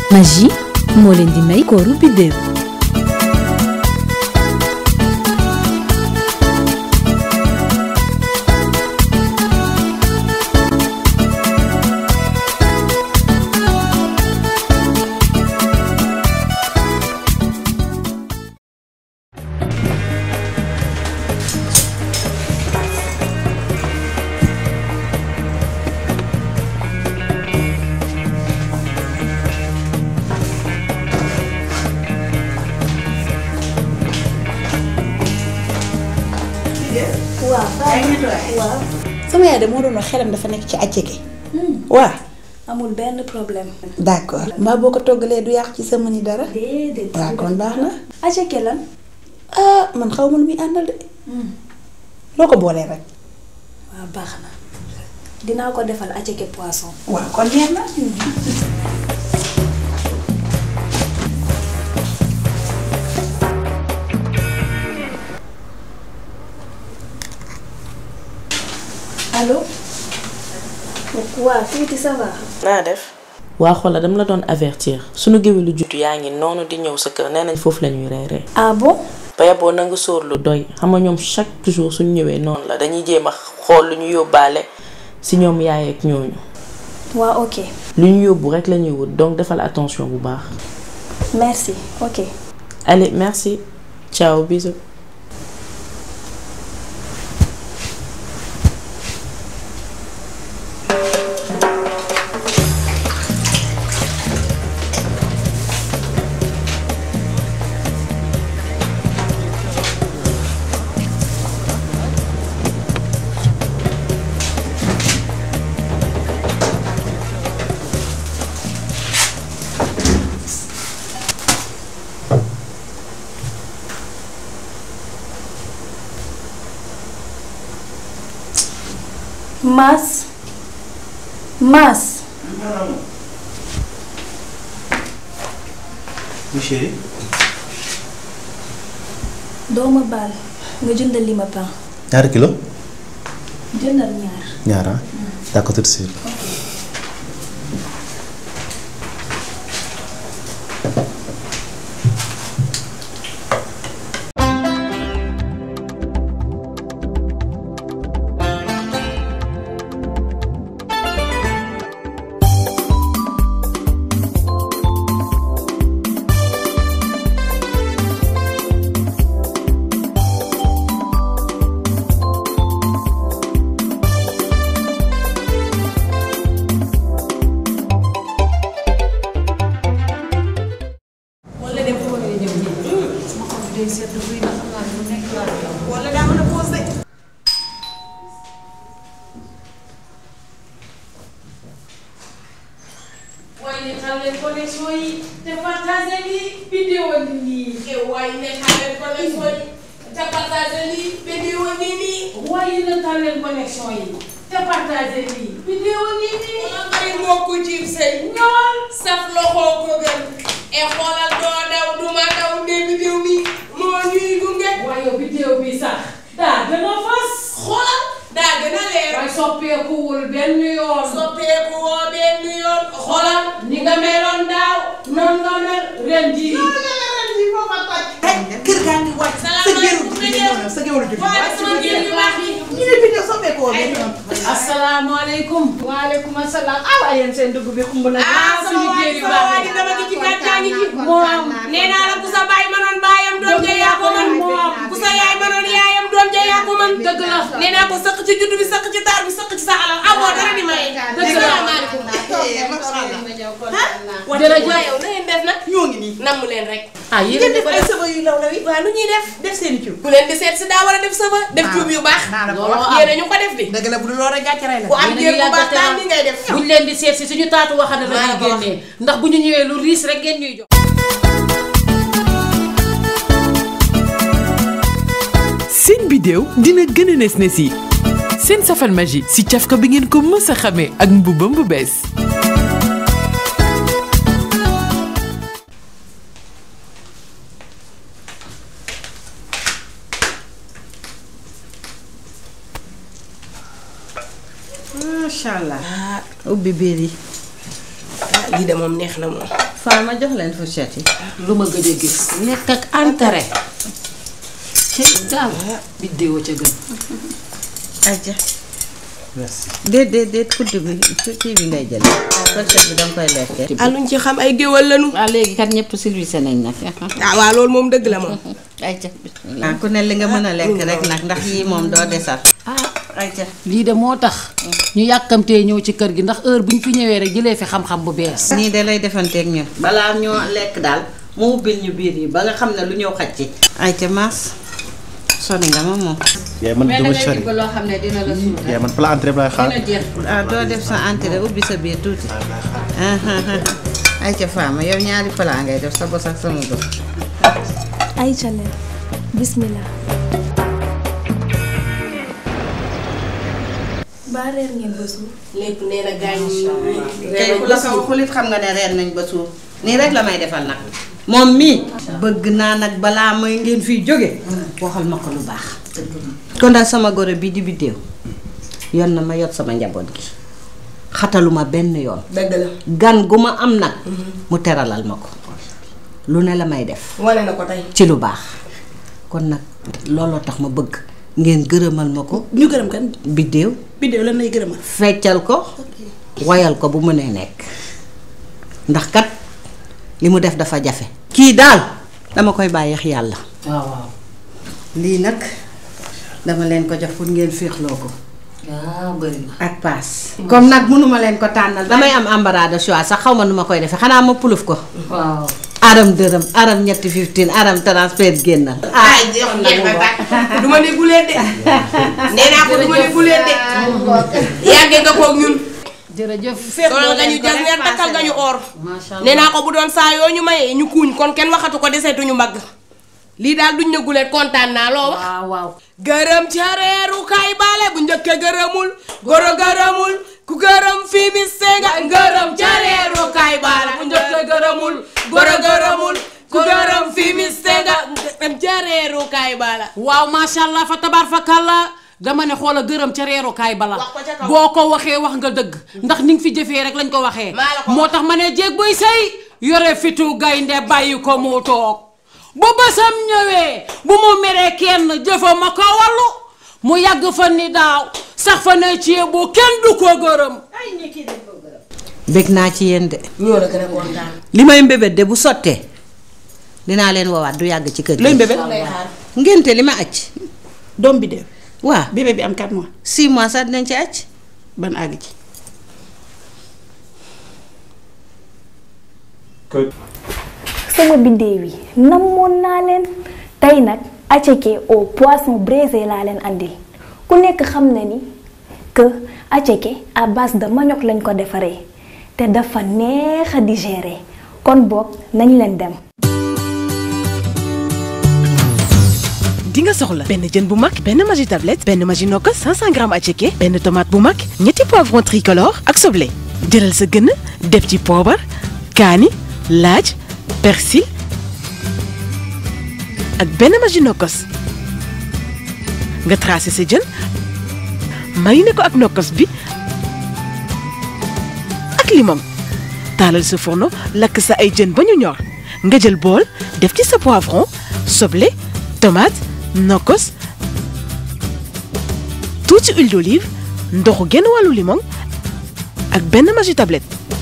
magie moo leen di may kooru biddéew waaw waaw sama yaay de moo doon wax xelam dafa nekk ci àcceke waaw amul benn problème. d'accord mbaa boo ko toggalee du yàq ci sama ni dara déedéet. waaw kon baax na aceke lan. ah man xaw ma lu muy àndal de loo ko boolee rek waaw baax na dinaa ko defal aceke poisson. waaw kon neex na allo. waaw tuuti ça va. naa def. waa xoolal dama la doon avertir sunu géwélu juddu yaa ngi noonu di ñëw sa kër nee nañ foofu la ñuy reeree. ah bon. ba yaboo na nga sóor lu doy xam nga ñoom chaque jour suñu ñëwee noonu la dañuy jéem a xool lu ñu yóbbaale si ñoom yaay ak ñooñu. waaw ok. lu ñu yóbbu rek la ñuy wut donc defal attention bu baax. merci ok. allez merci ciao bisous. Maas. Maas. Oui chérie. doo ma baal nga jëndal li ma pain. ñaari kilo. jëndal ñaar. ñaar ah. d'accord tout de suite. waaye ne xam leen connexion yi te partagé lii vidéo ni nii waaye ne xam leen connexion yi te partagé lii vidéo ni nii waaye ne xam leen connexion yi te partagé lii vidéo ni nii ay mbokku ci sëy ñool saf loxo ko gën e xoolal doo daw duma daw ne vidéo mi moo ñuy gunge waaye yow vidéo bi sax daa gën a fas xoolal daa gën a leer waaye soppeekuwul benn yoon soppeeku woo benn yoon xoolal ni nga meloon daaw noonu nga mel ren jii kër gaa ngi wàcc sa géeru juddu ñëw na sa géeru juddu waaye sama géer yu baax yi ñu ne vidéo soppeeku woo benn yoon asalaamaaleykum waaleykum asalaam ah waaye yéen seen dugub bi xumb na. ah sama waa ji sama waa ji dama gi ci gàccaa ngi ci moom nee naa la ku sa baay mënoon baayam doom ja yaa ko mën ku sa yaay mënoon yaayam doom ja yaa ko mën dëgg la nee naa ko sëq ci juddu bi sëq ci taar bi sëq ci sa alal amoo dara di maye dëgg la salaamaaleykum jërëjëf waaye yow na ngeen def nag ñoo ngi nii namm leen rek ah ñu yéen def ay sëba yu law law yi waaw lu ñuy def def seen ciw ku leen di seet si daa war a def sëba def cuub yu baax naa la ko looloo wax am. yéen a ñu ko def di dëgg la bu dul loolu rek gàcce rey la ku am Yéen a jéeg bu baax yàgg daal te ni ngay def buñ leen di seet si suñu taatu waxande la Maa la ñuy ko wax. génnee ndax bu ñu ñëwee lu riis rek ngeen ñuy jox. seen bidéew dina gën a nes nes yi seen safal magie si cafka bi ngeen ko mës a xamee ak mbubam bu bees macha allah ubbi biir yi lii de moom neex na moom. Faa ma jox leen fourchette yi. lu ma gëj a gis lekk ak entrée ci daal biddéewa ca gën Aja. merci. déet déet déet kudd bi kii bi ngay jël. fourchette bi danga koy lekkee. ah luñ ci xam ay géwal lañu. waaw léegi kat ñëpp service nañ nag. ah waaw loolu moom dëgg la moom. ayca ah ku ne li nga mën a lekk rek nag ndax yii moom doo desal. ayca. lii de moo tax ñu yàkkamtee ñëw ci kër gi ndax heure bu ñu fi ñëwee rek jëlee fi xam-xam bu bees nii de lay defanteeg ñun. balaa ñoo lekk daal mu ubbil ñu biir yi ba nga xam ne lu ñëw xaj ci. ayca maas sori nga ma moom. yaay man dama sori loo xam ne dina la suur yaay man plat entrée bi laay xaar. jeex. ah doo def sa entrée ubbi sa biir tuuti. ayca faama yow ñaari plat ngay def sa bos ak sama bos. ay leen bismillah baa reer ngeen ba suur lépp nee na gaañ tey ku la ko waxul it xam nga ne reer nañ ba suur nii rek la may defal nag moom mii bëgg naa nag balaa may ngeen fiy jóge waxal ma ko lu baax kon daal sama goro bii di biddéew yoon na ma yot sama njaboot gi xataluma benn yoon dëgg la. gan gu ma am nag mu teralal ma ko lu ne la may def wane na ko tey. ci lu baax kon nag looloo tax ma bëgg ngeen gërëmal ma ko ñu gërëm kan biddéew bidéew lan lay gërëmal feccal ko wayal ko bu mënee nekk ndax kat li mu def dafa jafe kii daal dama koy bàyyeex yàlla waaw waaw lii nag dama leen ko jox pour ngeen féexloo ko waaw bëri na ak paas comme nag mënuma leen ko tànnal damay am embarras de choix sax xaw ma nu ma koy defee xanaa ma puluf ko waaw aram dërëm aram ñetti fifteen aram transfert génnal ah jeex na du ma ne guleen de. nee naa ko du ma ne guleen de. yàggee nga koog ñun. jërëjëf doon nga ñu jas neer takkal nga ñu or. macha allah nee naa ko bu doon saa yoo ñu mayee ñu kuuñ kon kenn waxatu ko deseetuñu mbagg. lii daal duñ ne guleen kontaan naa loo wax. waaw waaw gërëm ca reeru kay bale bu njëkke gërëmul goro gërëmul ku gërëm fii mi senga gërëm ca reeru kay bale bu njëkke gërëmul goro gërëmul ku gërëm fii mi senga gërëm ca reeru kay bala waaw macha allah fa tabaar fa kàlla dama ne xoola gërëm ca reerukaay bala Wax ko ca kaw. boo ko waxee wax nga dëgg ndax ni nga fi jëfee rek lañ ko waxee Maa la ko moo tax ma ne jéeg buy sëy yore fitu gaynde bàyyi ko mu toog bu bësam ñëwee bu mu meree kenn jëfa ma ko wallu mu yàgg fa ni daaw sax fa ne ci bu kenn du ko gërëm bég naa ci yéen de ñoo la gën a kontaan li may mbébét de bu sottee dinaa leen woowaat du yàgg ci kër gi looy mbébét ngénte li ma acc doom bidéew waa bébé bi am 4 mois 6 mois sax dinañ ci acc ban àgg ci sama biddéew yi namoon naa leen tey nag attiéké au poisson braisé laa leen andil ku nekk xam na ni que attiéké à base de manioc lañ ko defaree te dafa neex a digérer kon boog nañ leen dem. di nga soxla benn jën bu mag benn magi tablette benn magi nokkos 500 grammes attiéké benn tomate bu mag ñetti poivron tricolore ak soble jëlal sa gën def ci poobar kaani laaj persil ak benn magi nokkos nga tracé sa jën mariné ko ak nokkos bi ak limon taalal sa fourneau lakk sa ay jën ba ñu ñor nga jël bool def ci sa poivron soble tomate nokkos tuuti huile d'olive ndoxu genn wàllu limon ak benn magi tablette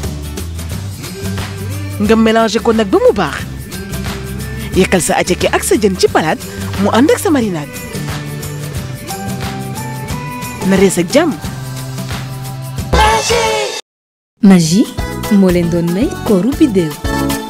nga mélangé ko nag ba mu baax yekkal sa attiéké ak sa jën ci palaat mu ànd ak sa marinade na rees ak jàmm Magie moo leen doon may kooru biddéew